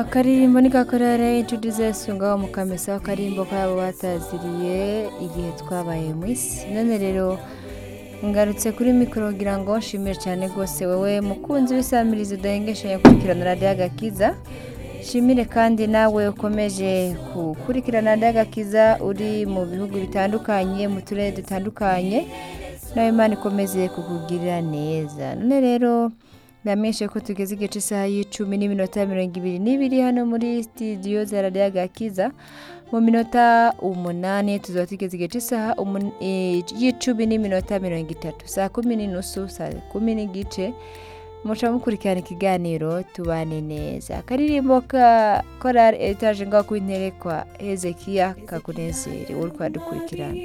akarimbo ni kakorere inshuti zose ngaho mu kamesa akarimbo kabo bataziriye igihe twabaye mu isi none rero ngarutse kuri mikoro kugira ngo nshimire cyane rwose wowe mukunzi w'isamirizi udahengesha gukurikirana radiyo agakiza nshimire kandi nawe ukomeje gukurikirana radiyo agakiza uri mu bihugu bitandukanye mu turere dutandukanye nawe Imana ikomeze kukugirira neza none rero ndamenyeshe ko tugeze igice cy'isaha y'icumi n'iminota mirongo ibiri n'ibiri hano muri sitidiyo za radiyo agakiza mu minota umunani tuzaba tugeze igice cy'isaha y'icumi n'iminota mirongo itatu saa kumi n'inusu saa kumi n'igice muca mukurikirana ikiganiro tubane neza akaririmbo ka korari etaje ngaho ku intebe kwa hezekiya kakunezere wowe twadukurikirana